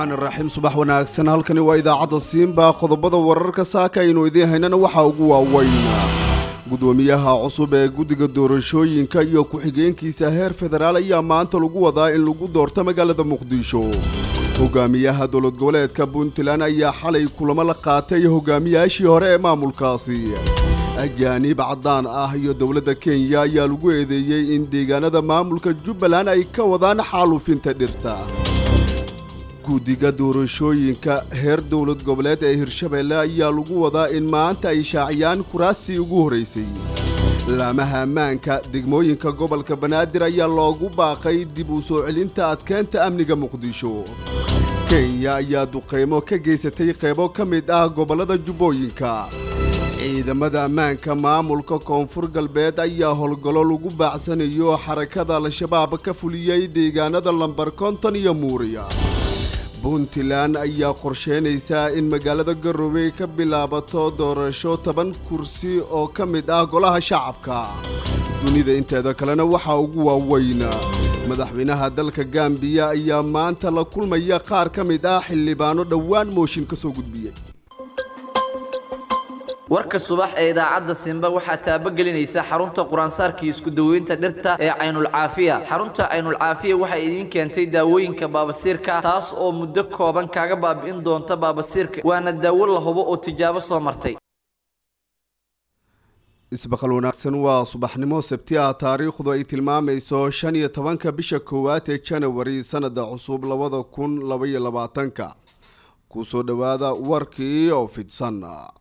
raxmaan iraxiim subax wanaagsan halkani waa idaacadda siinba qodobada wararka saaka aynu idiin haynana waxaa ugu waaweyn gudoomiyaha cusub ee guddiga doorashooyinka iyo ku-xigeenkiisa heer federaal ayaa maanta lagu wadaa in lagu doorto magaalada muqdisho hogaamiyaha dowlad goboleedka puntland ayaa xalay kulamo la qaatay hogaamiyaashii hore ee maamulkaasi ajaaniib caddaan ah iyo dowladda kenya ayaa lagu eedeeyey in deegaanada maamulka jubbaland ay ka wadaan xaaluufinta dhirta guddiga doorashooyinka heer dowlad goboleed ee hirshabeelle ayaa lagu wadaa in maanta ay shaaciyaan kuraasii ugu horraysay laamaha ammaanka degmooyinka gobolka banaadir ayaa loogu baaqay dib u soo celinta adkeynta amniga muqdisho kenya ayaa duqaymo ka geysatay qaybo ka mid ah gobollada jubbooyinka ciidamada ammaanka maamulka koonfur galbeed ayaa howlgallo lagu baacsanayo xarakada al-shabaab ka fuliyey deegaanada lambar konton iyo muuriya puntland ayaa qorsheynaysaa in magaalada garowe ka bilaabato doorasho toban kursi oo ka mid ah golaha shacabka dunida inteeda kalena waxaa ugu waaweyn madaxweynaha dalka gambiya ayaa maanta la kulmaya qaar ka mid ah xildhibaano dhowaan mooshin ka soo gudbiyey warka subax ee idaacadda simba waxaa taabagelinaysa xarunta quraansaarkii isku daweynta dhirta ee caynulcaafiya xarunta caynulcaafiya waxay idiin keentay daawooyinka baabasiirka taas oo muddo kooban kaaga baabi'in doonta baabasiirka waana daawo la hubo oo tijaabo soo martay isbaqal wanaagsan waa subaxnimo sabti ah taariikhdu ay tilmaamayso shan iyo tobanka bisha koowaad ee janawari sanada cusub labada kun labaiyo labaatanka kusoo dhowaada warkii oo fidsan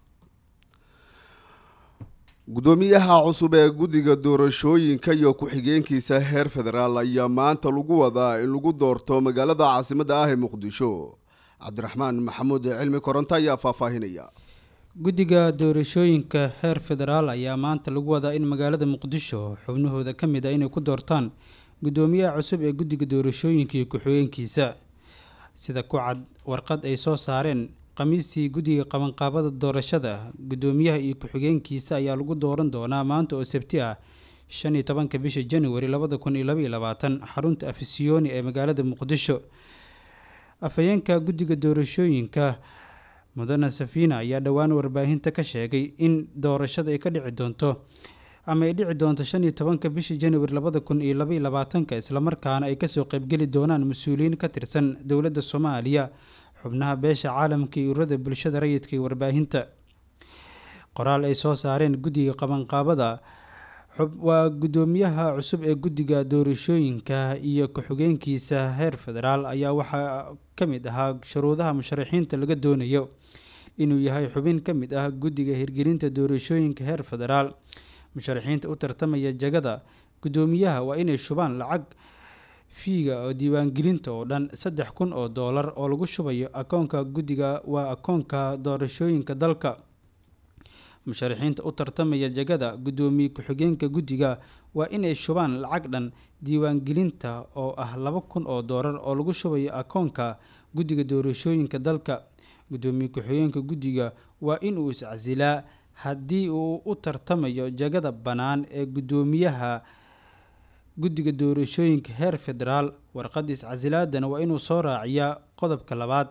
gudoomiyaha cusub ee guddiga doorashooyinka iyo ku-xigeenkiisa heer federaal ayaa maanta lagu wadaa in lagu doorto magaalada caasimadda ah ee muqdisho cabdiraxmaan maxamuud cilmi koronto ayaa faahfaahinaya guddiga doorashooyinka heer federaal ayaa maanta lagu wadaa in magaalada muqdisho xubnahooda ka mid ah inay ku doortaan gudoomiyaha cusub ee guddiga doorashooyinka iyo ku-xigeenkiisa sida ku cad warqad ay soo saareen khamiistii guddiga qabanqaabada doorashada guddoomiyaha iyo ku-xigeenkiisa ayaa lagu dooran doonaa maanta oo sabti ah shan iyo tobanka bisha januari labada kun iyo labaiyo labaatan xarunta afisiyoni ee magaalada muqdisho afhayeenka guddiga doorashooyinka mudane safina ayaa dhowaan warbaahinta ka sheegay in doorashada ay ka dhici doonto ama ay dhici doonto shan iyo tobanka bisha januari labada kun iyo labaiyo labaatanka islamarkaana ay kasoo qeybgeli doonaan mas-uuliyiin ka tirsan dowladda soomaaliya xubnaha beesha caalamka iyo ururada bulshada rayidka iyo warbaahinta qoraal ay soo saareen guddiga qabanqaabada waa guddoomiyaha cusub ee guddiga doorashooyinka iyo ku-xigeenkiisa heer federaal ayaa waxaa ka mid ahaa shuruudaha musharaxiinta laga doonayo inuu yahay xubin ka mid ah guddiga hirgelinta doorashooyinka heer federaal musharaxiinta u tartamaya jagada guddoomiyaha waa inay shubaan lacag fiiga oo diiwaangelinta oo dhan saddex kun oo doolar oo lagu shubayo akoonka guddiga waa akoonka doorashooyinka dalka musharaxiinta u tartamaya jagada guddoomiye ku-xigeenka guddiga waa inay shubaan lacag dhan diiwaangelinta oo ah laba kun oo doolar oo lagu shubayo akoonka guddiga doorashooyinka dalka guddoomiye ku-xigeenka guddiga waa inuu iscasilaa haddii uu u tartamayo jagada bannaan ee guddoomiyaha guddiga doorashooyinka heer federaal warqadda iscasilaadana waa inuu soo raaciyaa qodobka labaad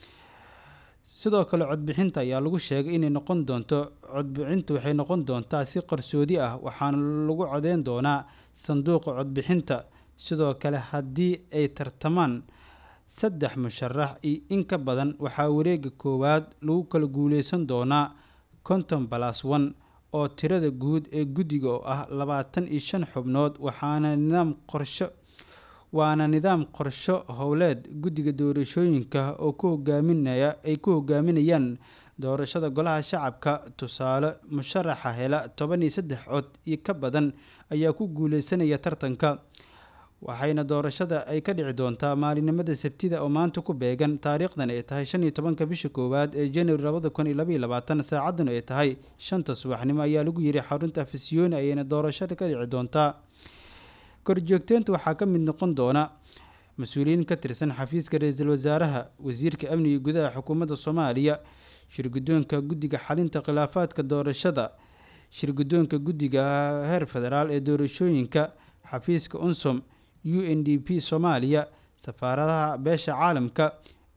sidoo kale codbixinta ayaa lagu sheegay inay noqon doonto codbixinta waxay noqon doontaa si qarsoodi ah waxaana lagu codeyn doonaa sanduuqa codbixinta sidoo kale haddii ay tartamaan saddex musharax iyo in ka badan waxaa wareega koowaad lagu kala guuleysan doonaa konton balas one oo tirada guud ee guddiga oo ah labaatan iyo shan xubnood waxaana nidaam qorsho waana nidaam qorsho howleed guddiga doorashooyinka oo ku hogaaminaya ay ku hogaaminayaan doorashada golaha shacabka tusaale musharaxa hela toban iyo saddex cod iyo ka badan ayaa ku guuleysanaya tartanka waxayna doorashada ay ka dhici doontaa maalinimada sabtida oo maanta ku beegan taariikhdan ay tahay shan iyo tobanka bisha koowaad ee januari labada kun iyo labaiyo labaatan saacadan ay tahay shanta subaxnimo ayaa lagu yiri xarunta afisiyoni ayayna doorashada ka dhici doontaa korjoogteynta waxaa ka mid noqon doona mas-uuliyiin ka tirsan xafiiska ra-iisul wasaaraha wasiirka amniga gudaha xukuumadda soomaaliya shirguddoonka guddiga xalinta khilaafaadka doorashada shirguddoonka guddiga heer federaal ee doorashooyinka xafiiska unsom u n d p soomaaliya safaaradaha beesha caalamka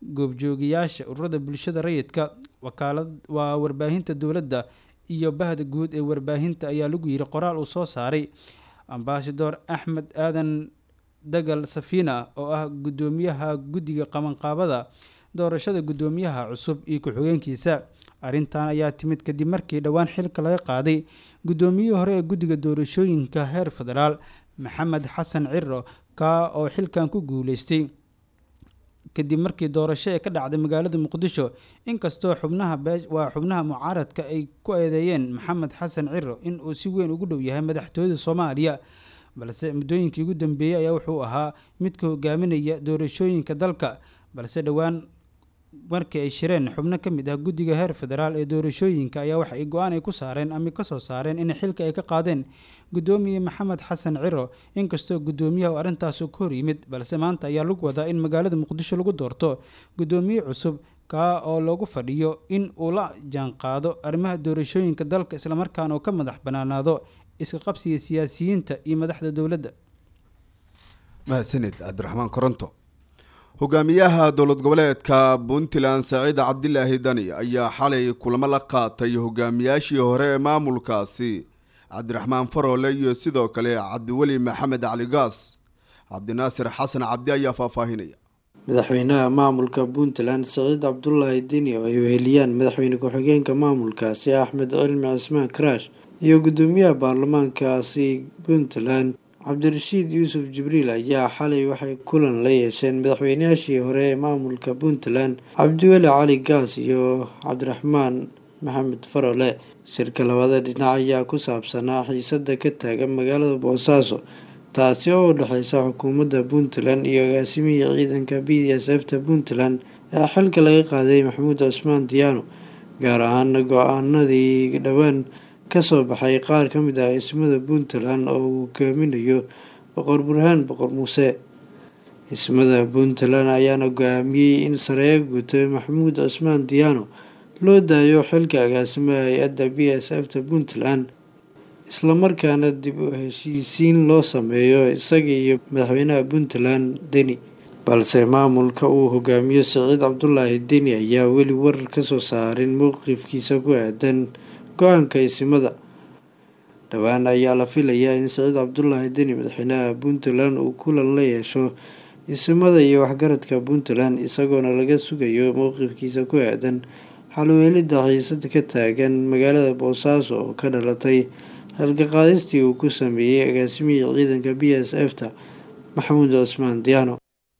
goobjoogayaasha ururada bulshada rayidka wakaalad waa warbaahinta dowladda iyo bahda guud ee warbaahinta ayaa lagu yiri qoraal uu soo saaray ambasador axmed aadan dagal safina oo ah guddoomiyaha guddiga qabanqaabada doorashada guddoomiyaha cusub iyo ku-xigeenkiisa arrintan ayaa timid kadib markii dhowaan xilka laga qaaday guddoomiyihii hore ee guddiga doorashooyinka heer federaal maxamed xasan ciro kaa oo xilkan ku guuleystay kadib markii doorasho ee ka dhacday magaalada muqdisho inkastoo xubnaha waa xubnaha mucaaradka ay ku eedeeyeen maxamed xasan ciro in uu si weyn ugu dhow yahay madaxtooyada soomaaliya balse muddooyinkii ugu dambeeyey ayaa wuxuu ahaa midka hogaaminaya doorashooyinka dalka balse dhowaan markii ay shireen xubno ka mid ah guddiga heer federaal ee doorashooyinka ayaa waxa ay go-aan ay ku saareen ama kasoo saareen in xilka ay ka qaadeen guddoomiye maxamed xasan ciro inkastoo guddoomiyaha uu arrintaas ka hor yimid balse maanta ayaa lagu wadaa in magaalada muqdisho lagu doorto guddoomiye cusub kaa oo loogu fadhiyo in uu la jaanqaado arrimaha doorashooyinka dalka islamarkaana uu ka madax banaanaado iska qabsiga siyaasiyiinta iyo madaxda dowladda mahadsanid cabdiraxmaan koronto hogaamiyaha dowlad goboleedka puntland saciid cabdilaahi dani ayaa xalay kulamo la qaatay hogaamiyaashii hore ee maamulkaasi cabdiraxmaan faroole iyo sidoo kale cabdiweli maxamed cali gaas cabdinaasir xasan cabdi ayaa faahfaahinaya madaxweynaha maamulka puntland saciid cabdulaahi deni oo ay weheliyaan madaxweyne ku-xigeenka maamulkaasi axmed cilmi cismaan karaash iyo guddoomiyaha baarlamaankaasi puntland cabdirashiid yuusuf jibriil ayaa xalay waxay kulan la yeesheen madaxweynayaashii hore ee maamulka puntland cabdiweli cali gaas iyo cabdiraxmaan maxamed farole shirka labada dhinac ayaa ku saabsanaa xiisada ka taagan magaalada boosaaso taasi oo u dhexeysa xukuumadda puntland iyo agaasimihii ciidanka b d s f ta puntland ee xilka laga qaaday maxamuud cusmaan diyaano gaar ahaana go-aanadii dhowaan kasoo baxay qaar ka mid ah ismada puntland oo uu hogaaminayo boqor burhaan boqor muuse ismada puntland ayaana go-aamiyey in sareeyo guuto maxamuud cusmaan diyaano loo daayo xilka agaasimaha hay-adda b s f ta puntland islamarkaana dib u heshiisiin loo sameeyo isaga iyo madaxweynaha puntland deni balse maamulka uu hogaamiyo saciid cabdulaahi deni ayaa weli warar kasoo saarin mowqifkiisa ku aadan go-aanka isimada dhowaan ayaa la filayaa in saciid cabdulaahi deni madaxweynaha puntland uu kulan la yeesho isimada iyo waxgaradka puntland isagoona laga sugayo mowqifkiisa ku aadan xalweelida xiisada ka taagan magaalada boosaaso oo ka dhalatay xilka qaadistii uu ku sameeyey agaasimihii ciidanka b s f ta maxamuud cusmaan diyaano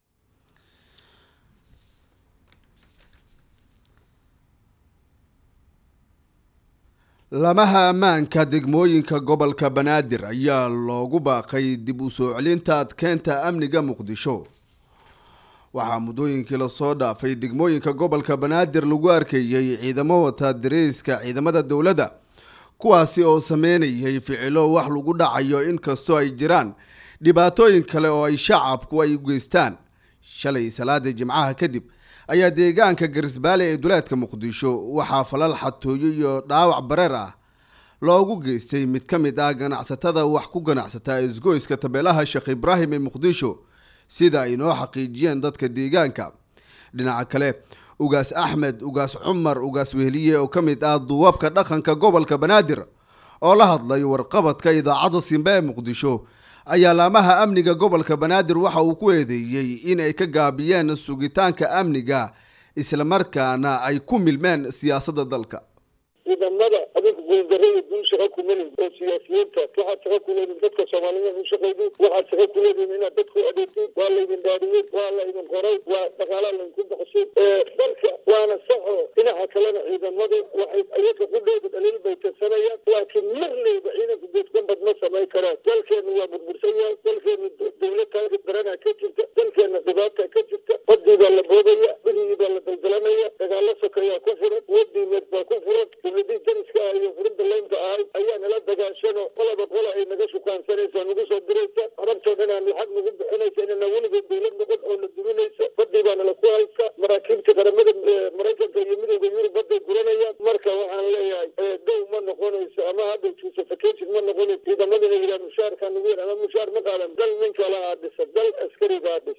lamaha ammaanka degmooyinka gobolka banaadir ayaa loogu baaqay dib u soo celinta adkeynta amniga muqdisho waxaa muddooyinkii lasoo dhaafay degmooyinka gobolka banaadir lagu arkayay ciidamo wata dareyska ciidamada dowladda kuwaasi oo sameynayay ficilo wax lagu dhacayo inkastoo ay jiraan dhibaatooyin kale oo ay shacabku ay u geystaan shalay salaada jimcaha kadib ayaa deegaanka garisbaale ee duleedka muqdisho waxaa falal xatooyo iyo dhaawac bareer ah loogu geystay mid ka mid ah ganacsatada wax ku ganacsata isgoyska tabeelaha sheekh ibraahim ee muqdisho sida ay noo xaqiijiyeen dadka deegaanka dhinaca kale ugaas axmed ugaas cumar ugaas wehliye oo ka mid ah duwabka dhaqanka gobolka banaadir oo la hadlay warqabadka idaacadda simbe ee muqdisho ayaa laamaha amniga gobolka banaadir waxa uu ku eedeeyey in ay ka gaabiyeen sugitaanka amniga islamarkaana ay ku milmeen siyaasadda dalka ciidamada adinku guuldarada dul shaqo kumalin oo siyaasiyiinta waxaad shaqo ku leediin dadka soomaaliyed u shaqaydin waxaad shaqo ku leediin inaad dadku adeegtin waa laydin dhaariyey waa laydin qoray waa dhaqaalaa laydinku baxshay dalka waana saxo dhinaca kalena ciidamadu waxay ayaga qudhooda dhaliil bay tirsanayaan laakiin marnayba ciidanku geedgambad ma samayn karaan dalkeenu waa burbursan yahay dalkeenu dowlad taagi daranaa ka jirta dalkeena dhibaata ka jirta badii baa la boodaya berigii baa la daldalanaya dagaalo sokeeyaa ku furan wadiimeed baa ku furan dowladii dariska ah iyo furinta laynta ahay ayaa nala dagaashano qolaba qola ay naga shukaansanaysa nagu soo diraysa carabtoo dhan aan lacag nagu bixinaysa inana weligood dowlad noqon oo la duminaysa badii baa nala ku haysa maraakiibta qaramada maraykanka iyo midooda yurub baday guranayaan marka waxaan leeyahay dow ma noqonayso ama hadda justification ma noqonayso ciidamadana yidhaha mushaarkaa nagu yar ama mushaar ma qaadan dal nin kala aa dhisa dal askari baa dhisa iska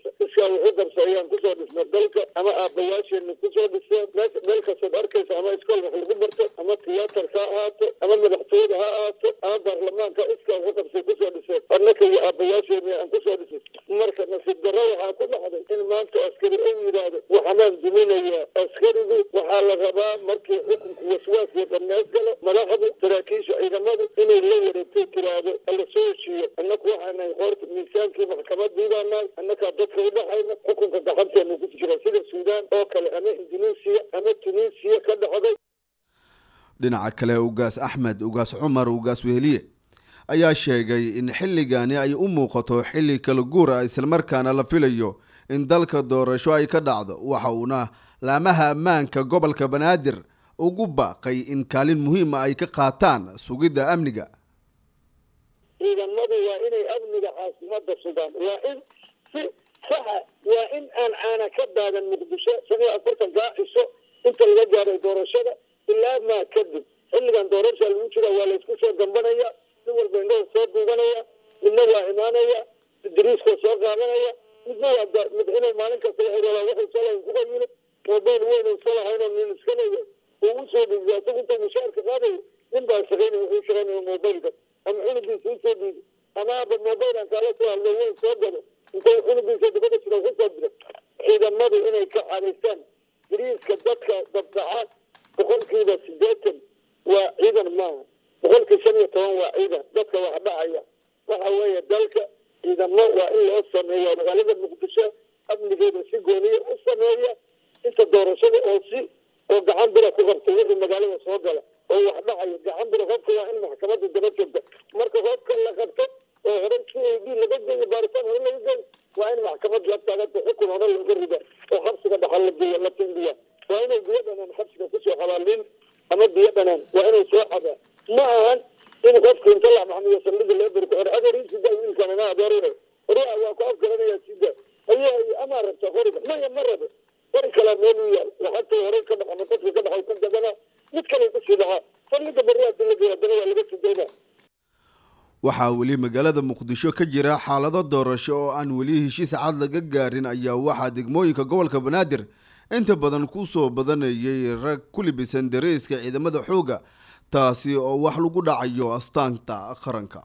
iskaa wuxuu qabsa ayaan kusoo dhisnay dalka ama aabbayaasheena kusoo dhiseen meesha meel kastood arkaysa ama iskool wax lagu barto ama tiyaatarka ha ahaato ama madaxtooyada ha ahaato ama baarlamaanka iskaa wuxuu qabsay kusoo dhiseen annaka iyo aabbayaasheena aan kusoo dhisay marka nasiib darro waxaa ku dhacday in maanta askari u yidhaahdo waxanaan duminayaa askarigu waxaa la rabaa markii xukunku waswaas iyo dhammeys galo madaxdu saraakiisha ciidamadu inay la wareegtay tiraahdo hala soo heshiiyo annaku waxaanahay qoorta miisaankii maxkamadii baanahay annakaa dadka u dhaxayna xukunka gacanteena ku jira sida suudaan oo kale ama induneesiya ama tunisiya ka dhacday dhinaca kale ugaas axmed ugaas cumar ugaas weheliye ayaa sheegay in xilligani ay u muuqato xilli kala guur ah islamarkaana la filayo in dalka doorasho ay ka dhacdo waxa uuna laamaha ammaanka gobolka banaadir ugu baaqay in kaalin muhiima ay ka qaataan sugidda amniga ciidamadu waa inay amniga caasimada sugaan waa in si saxa waa in aan caana ka daadan muqdisho shan iyo afartan gaaciso inta laga gaaray doorashada ilaa maa kadib xilligan doorasha lagu jira waa laysku soo gambanaya nin walba indhaha soo duubanaya midna waa imaanaya dariiskoo soo qaadanaya midna waa mid inay maalin kasta waxay waxay soo lahayn kuga yimid mobayl weyn ay soo lahayn oo nin iska leeyahay uu usoo dhiibay asagu intuu mushaarka qaadayo nin baa shaqaynaya wuxuu shaqaynaya mobaylka ama cunugiisa usoo dhiibi ama aba mobaylan kaala soo hadlo weyn soo gado intuu cunugiisa dabada jira kusoo dira ciidamadu inay ka cadaystaan dariiska dadka dabdaca boqolkiiba sideetan waa ciidan maaha boqolkii shan iyo toban waa ciidan dadka wax dhacaya waxa weeye dalka ciidamo waa in loo sameeya magaalada muqdisho amnigeeda si gooniya u sameeya inta doorashada oo si oo gacan bira ku qabta wixii magaalada soo gala oo wax dhacayo gacan bira qofka waa in maxkamada daba joogta marka qofka la qabto oo hore c a d laga geeyo baaritaan hore laga geeyo waa in maxkamad la taaganta xukun hore looga rida oo xabsiga dhaxal la geeya la tindiya waa inay biyo dhanaan xabsiga kusoo xabaalin ama biyo dhanaan waa inay soo xabaa ma ahan in qofka inta la maxmiyo saldhiga loo beri ku xor adeer sida wiilkan ama adeerina ruuxa waa ku afgaranaya sida ayaa amaa rabta qoriga maya ma rabo qori kalaa meel u yaal lacagta hore ka dhaxa maqadka ka dhaxa ka gadana mid kale kusii dhaxaa saldhiga beri hadii la geeya dana waa laga sidayna waxaa weli magaalada muqdisho ka jira xaalado doorasho oo aan weli heshiis cad laga gaarin ayaa waxaa degmooyinka gobolka banaadir inta badan kusoo badanayay rag ku libisan dareeska ciidamada xoogga taasi oo wax lagu dhacayo astaanta qaranka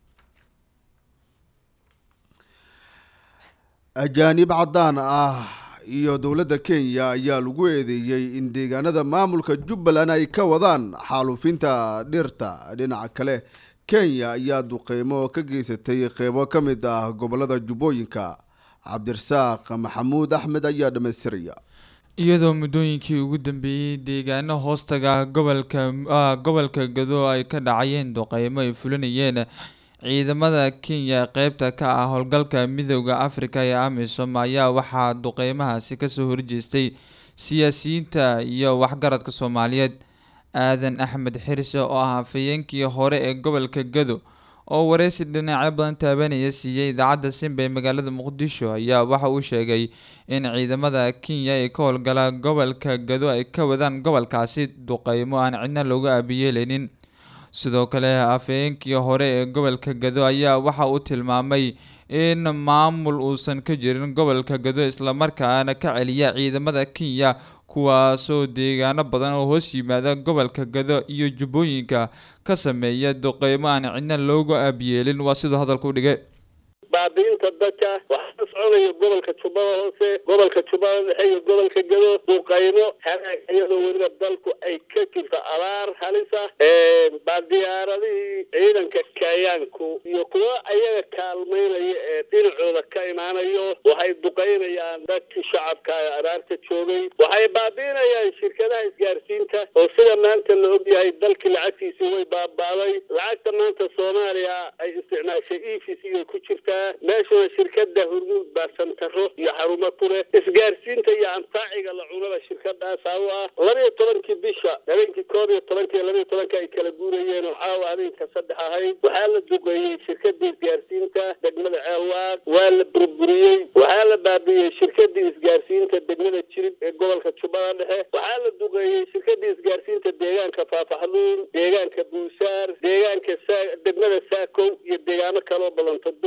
ajaanib caddaan ah iyo dowladda kenya ayaa lagu eedeeyey in deegaanada maamulka jubbaland ay ka wadaan xaaluufinta dhirta dhinaca kale kenya ayaa duqeymo ka geysatay qeybo ka mid ah gobolada jubbooyinka cabdirasaaq maxamuud axmed ayaa dhammaystiraya iyadoo muddooyinkii ugu dambeeyey deegaano hoostaga gobolka gobolka gado ay ka dhacayeen duqeymo ay fulinayeen ciidamada kenya qeybta ka ah howlgalka midooda afrika ee amisom ayaa waxaa duqeymahaasi kasoo horjeestay siyaasiyiinta iyo waxgaradka soomaaliyeed aadan axmed xirse oo ah afhayeenkii hore ee gobolka gado oo wareysi dhinacyo badan taabanaya siiyey idaacadda simba ee magaalada muqdisho ayaa waxa uu sheegay in ciidamada kenya ee ka howlgala gobolka gado ay ka wadaan gobolkaasi duqeymo aan cidna looga aabiyeeleynin sidoo kale afhayeenkii hore ee gobolka gado ayaa waxa uu tilmaamay in maamul uusan ka jirin gobolka gado islamarkaana ka celiya ciidamada kenya kuwaasoo deegaano badan oo hoos yimaada gobolka gado iyo jubbooyinka ka sameeya duqeymo aan cidna loogu aabiyeelin waa siduu hadalka u dhigay baabiinta dadka waxaa ka soconaya gobolka jubbada hoose gobolka jubbada dhexe iyo gobolka gado duqaymo hanaag iyadoo weliba dalku ay ka jirto abaar halisa baa diyaaradihii ciidanka kayaanku iyo kuwa ayaga kaalmaynaya ee dhinacooda ka imaanayo waxay duqaynayaan dadkii shacabka ee abaarta joogay waxay baabiinayaan shirkadaha isgaarsiinta oo sida maanta la ogyahay dalkii lacagtiisii way baabaaday lacagta maanta soomaaliya ay isticmaashay e v c ay ku jirtaa meeshuna shirkada hurmuud baa santaro iyo xarumo ku leh isgaarsiinta iyo antaaciga la cunaba shirkadaasaa u ah labaiyo tobankii bisha habeenkii koob iyo tobanka iyo labaiyo tobanka ay kala guurayeen oo caawa habeenka saddex ahayd waxaa la duqeeyey shirkadii isgaarsiinta degmada ceelwaaq waa la burburiyey waxaa la baabiiyey shirkadii isgaarsiinta degmada jirib ee gobolka jubbada dhexe waxaa la duqeeyey shirkadii isgaarsiinta deegaanka faafaxluun deegaanka buusaar deegaanka degmada saakow iyo deegaano kaloo badan toddoba rugood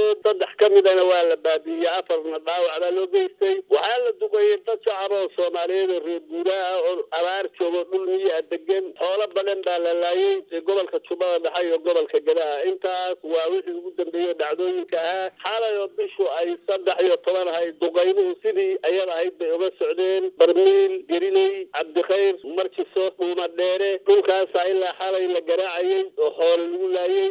daacadood saddex ka midana waa la baabiiyey afarna dhaawac baa loo geystay waxaa la duqeeyey dad shacab oo soomaaliyeed oo reer guuraha oo abaar joogo dhul miyaa degan xoolo badan baa la laayey gobolka jubbada dhexe iyo gobolka gadaha intaas waa wixii ugu dambeeyey dhacdooyinka ahaa xalay oo bishu ay saddex iyo toban ahayd duqaynuhu sidii ayada ahayd bay uga socdeen barmiil geriley cabdikhayr marjiso dhuuma dheere dhulkaasa ilaa xalay la garaacayey oo xoolo lagu laayey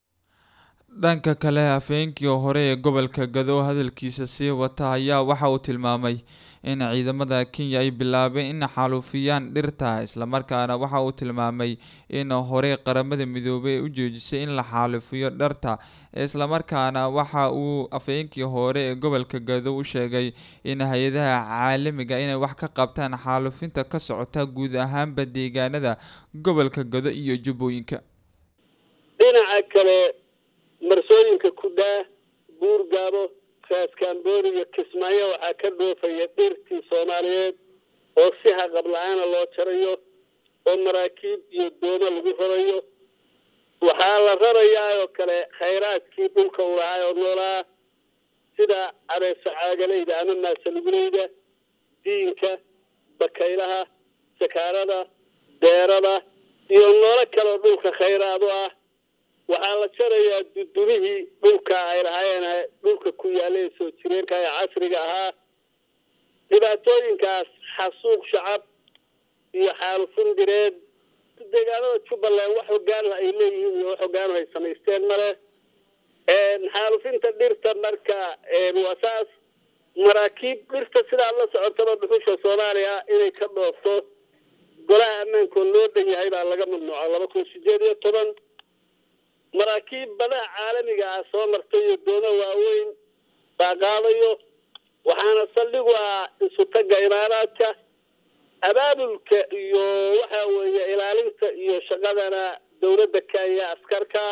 dhanka kale hafeenkii hore ee gobolka gado hadalkiisa sii wata ayaa waxa uu tilmaamay in ciidamada kenya ay bilaabeen in xaalufiyaan dhirta islamarkaana waxa uu tilmaamay in horey qaramada midoobay u joojisay in la xaalufiyo dharta islamarkaana waxa uu afhayeenkii hore ee gobolka gado u sheegay in hay-adaha caalamiga inay wax ka qabtaan xaalufinta ka socota guud ahaanba deegaanada gobolka gado iyo jubbooyinka dhinaca kale marsooyinka kudhaa buurgaabo raaskambooni iyo kismaayo waxaa ka dhoofaya dhirtii soomaaliyeed oo si haqab la-aana loo jarayo oo maraakiib iyo doomo lagu rarayo waxaa la rarayaa oo kale khayraadkii dhulka u lahaa oo noolaa sida abeesa caagaleyda ama maasaluguleyda diinka bakaylaha sakaarada deerada iyo noolo kaleoo dhulka khayraad u ah waxaa la jarayaa dudumihii dhulka ay lahaayeen dhulka ku yaallay soo jireenka ee casriga ahaa dhibaatooyinkaas xasuuq shacab iyo xaalufin direed deegaanada jubbaland wax hogaanha ay leeyihiin iyo wax hogaanhu ay samaysteen male xaalufinta dhirta marka waa saas maraakiib dhirta sidaad la socotaba dhuxusha soomaaliya inay ka dhoofto golaha ammaankood loo dhan yahay baa laga mamnuuca laba kun sideed iyo toban maraakiib badaha caalamiga ah soo martay iyo doomo waaweyn baa qaadayo waxaana saldhigu ah isutagga imaaraadka abaabulka iyo waxa weeye ilaalinta iyo shaqadana dowladda kenya askarka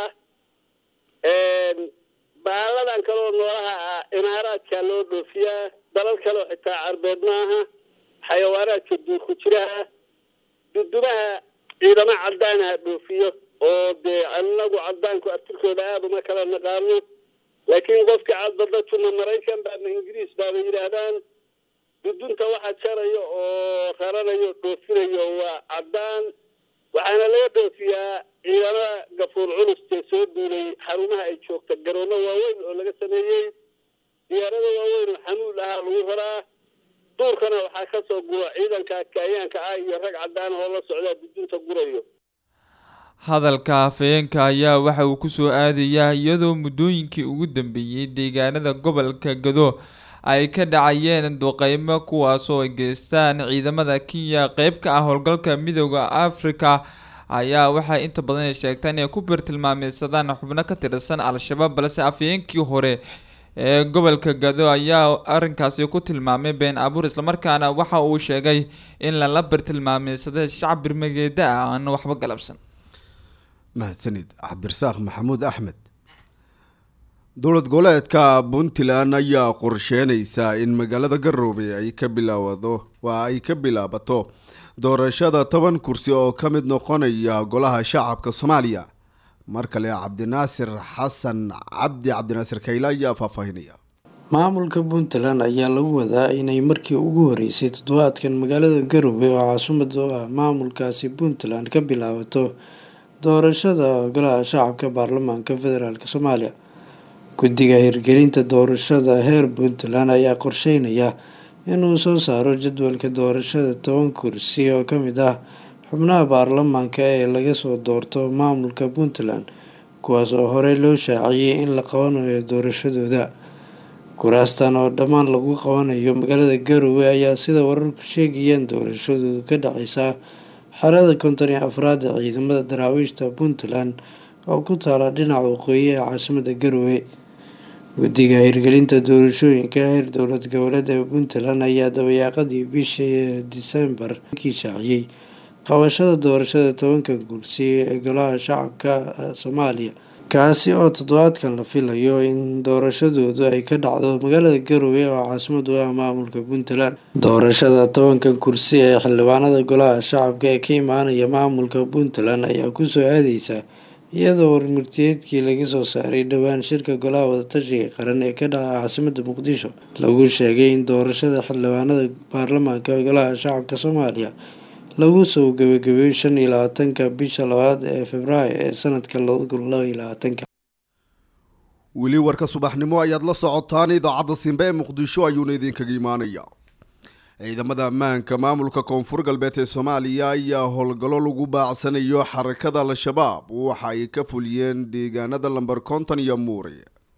ah baaladan kaleoo noolaha ah imaaraadka loo dhoofiyaa dalal kaleoo xitaa carbeed maaha xayawaanaadka duurku jiraha dudumaha ciidamo caddaanaha dhoofiyo oo dee anagu cadaanku artirkooda aada uma kala naqaano laakiin qofkii cadbadajuma maraykan baama ingiriis baaba yidhaahdaan dudunta waxa jarayo oo raranayo dhoofinayo waa caddaan waxaana laga dhoofiyaa ciidamada gafuur culustee soo duulay xarumaha ay joogta garoomo waaweyn oo laga sameeyey diyaarada waaweyn oo xamuul ahaa lagu raraa duurkana waxaa kasoo gura ciidanka kaayaanka ah iyo rag caddaan oo la socdaa dudunta gurayo hadalka hafayeenka ayaa waxa uu kusoo aadayaa iyadoo muddooyinkii ugu dambeeyey deegaanada gobolka gado ay ka dhacayeen duqeymo kuwaasoo ay geystaan ciidamada kenya qeyb ka ah howlgalka midooda africa ayaa waxay inta badan ay sheegtaan inay ku birtilmaameysadaan xubno ka tirsan al-shabaab balse afhayeenkii hore ee gobolka gado ayaa arrinkaasi ku tilmaamay been abuur islamarkaana waxa uu sheegay in lala birtilmaameysaday shacab birmageeda ah aan waxba galabsan mahadsanid cabdirasaaq maxamuud axmed dowlad goboleedka puntland ayaa qorsheynaysaa in magaalada garowe ay ka bilaawado waa ay ka bilaabato doorashada toban kursi oo ka mid noqonaya golaha shacabka soomaaliya mar kale cabdinaasir xasan cabdi cabdinaasir kayle ayaa faahfaahinaya maamulka puntland ayaa lagu wadaa inay markii ugu horeysay toddobaadkan magaalada garowe oo caasimada u ah maamulkaasi puntland ka bilaabato doorashada golaha shacabka baarlamaanka federaalk soomaaliya guddiga hirgelinta doorashada heer puntland ayaa qorsheynaya inuu soo saaro jadwalka doorashada toban kursi oo kamid ah xubnaha baarlamaanka ee laga soo doorto maamulka puntland kuwaas oo horey loo shaaciyey in la qabanayo doorashadooda kuraastan oo dhammaan lagu qabanayo magaalada garowe ayaa sida wararku sheegayaan doorashadoodu ka dhaceysaa xerada konton iyo afraad ee ciidamada daraawiishta puntland oo ku taala dhinaca waqooyi ee caasimada garowe guddiga hirgelinta doorashooyinka heer dowlad goboleed ee puntland ayaa dabayaaqadii bishii disembar kii shaaciyey qabashada doorashada tobanka kursi ee golaha shacabka soomaaliya kaasi oo toddobaadkan la filayo in doorashadoodu ay ka dhacdo magaalada garowe oo caasimadu ah maamulka puntland doorashada tobankan kursi ee xildhibaanada golaha shacabka ee ka imaanaya maamulka puntland ayaa kusoo aadeysa iyadoo warmurtiyeedkii laga soo saaray dhowaan shirka golaha wadatashiga qaran ee ka dhaca caasimada muqdisho lagu sheegay in doorashada xildhibaanada baarlamaanka golaha shacabka soomaaliya lagu soo gabagabeeyo shan iyo labaatanka bisha labaad ee februaayo ee sanadka laba kun laba iyo labaatanka weli warka subaxnimo ayaad la socotaan idaacadda simbe ee muqdisho ayuuna idinkaga imaanaya ciidamada ammaanka maamulka koonfur galbeed ee soomaaliya ayaa howlgallo lagu baacsanayo xarakada al-shabaab waxa ay ka fuliyeen deegaanada lamber konton iyo muuri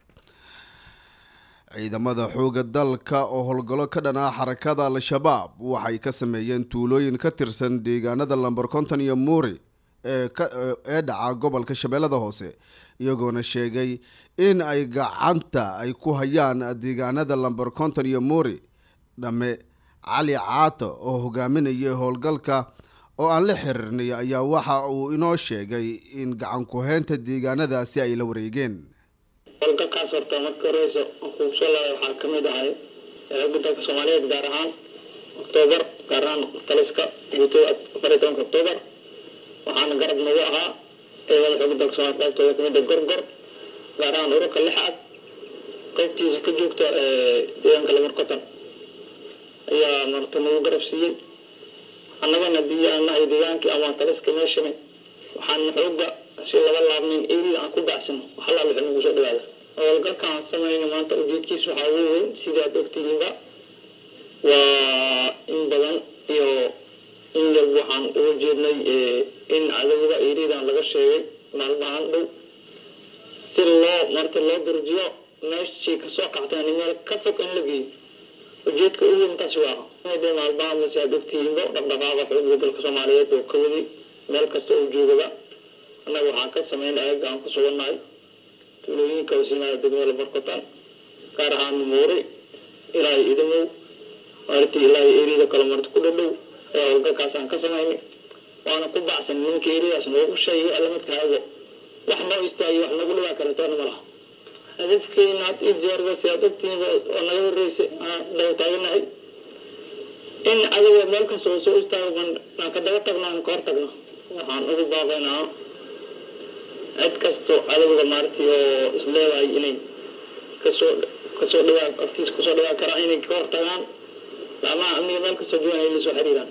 ciidamada xooga dalka oo howlgallo ka dhan ah xarakada al-shabaab waxay ka sameeyeen tuulooyin ka tirsan deegaanada lamber konton iyo muuri ee dhaca gobolka shabeellada hoose iyagoona sheegay in ay gacanta ay ku hayaan deegaanada lamber konton iyo muuri dhamme cali caato oo hogaaminayay howlgalka oo aan la xiriirnay ayaa waxa uu inoo sheegay in gacan ku-heynta deegaanadaasi ay la wareegeen howlgalkaas horta marka horeysa kuubsalaay waxaa ka mid ahay xooga dalka soomaaliyeed gaar ahaan oktoobar gaar ahaan taliska guutada afar iyo tobanka oktoobar waxaana garab nagu ahaa ciidamada xooga dalka soomaliya qaybtooda kamid a gorgor gaar ahaan ururka lixaad qaybtiisa ka joogta deegaanka lamarkotan ayaa marta nagu garab siiyey annagana dii aan nahay deegaankii ama taliska meeshani waxaan xooga si laba laabnayn eri aan ku bacsano waxalaa wixii nagu soo dhawaada howlgalkaan samayna maanta ujeedkiisa waxaa ugu weyn sidii aad ogtihiinba waa in badan iyo in yar waxaan uga jeednay in cadowda eridan laga sheegay maalmahan dhow si loo marta loo durjiyo meeshii kasoo qaxteen meel ka fog in la geeyo ujeedka ugu intaasi waa de maalmaha mase aad ogtihiinba dhaqdhaqaaqa xooga dalka soomaaliyeed oo ka waday meel kasta oo joogaba annaga waxaan ka sameyn ayaga aan ku sugannahay tuulooyinka wasiimada degmada barkotan gaar ahaan muuri ilaa idamow marti ilaa eriyada kale marti ku dhadhow ayaa howlgalkaas aan ka samaynay waana ku bacsan ninka eridaas noogu sheegay alamadkaago wax noo istaagay wax nagu dhibaa kaletoona ma laha hadafkeena had i jeerba si aad ogtihiinba oo naga horeysay aan daba taaganahay in cadowga meel kasta oo soo istaago aan ka daba tagno aan ka hor tagno waxaan ugu baaqaynaa cid kasto cadowga maaragtay oo isleedahay inay kasoo kasoo dhawaa agtiisa kasoo dhawaa karaan inay ka hortagaan laamaha amniga meel kastoo joogan ay lasoo xiriiraan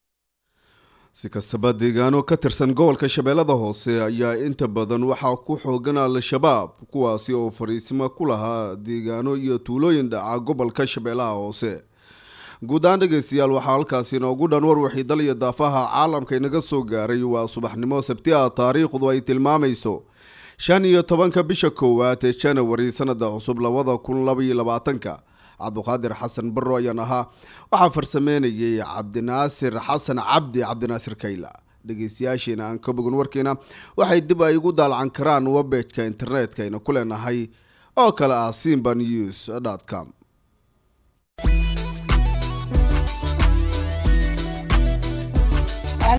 si kastaba deegaano ka tirsan gobolka shabeellada hoose ayaa inta badan waxaa ku xoogan al-shabaab kuwaasi oo fariisimo ku lahaa deegaano iyo tuulooyin dhaca gobolka shabeellaha hoose guud ahaan dhegeystayaal waxaa halkaasi inoogu dhan war wixii dal iyo daafaha caalamka inaga soo gaaray waa subaxnimo sabti ah taariikhdu ay tilmaamayso shan iyo tobanka bisha koowaad ee janawari sanada cusub labada kun labaiyo labaatanka cabduqaadir xasan barro ayaan ahaa waxaa farsameynayay cabdinaasir xasan cabdi cabdinaasir kayla dhegeystayaashiina aan ka bogan warkiina waxay dib ay ugu daalacan karaan webejka internetka ayna ku leenahay oo kale ah simba news com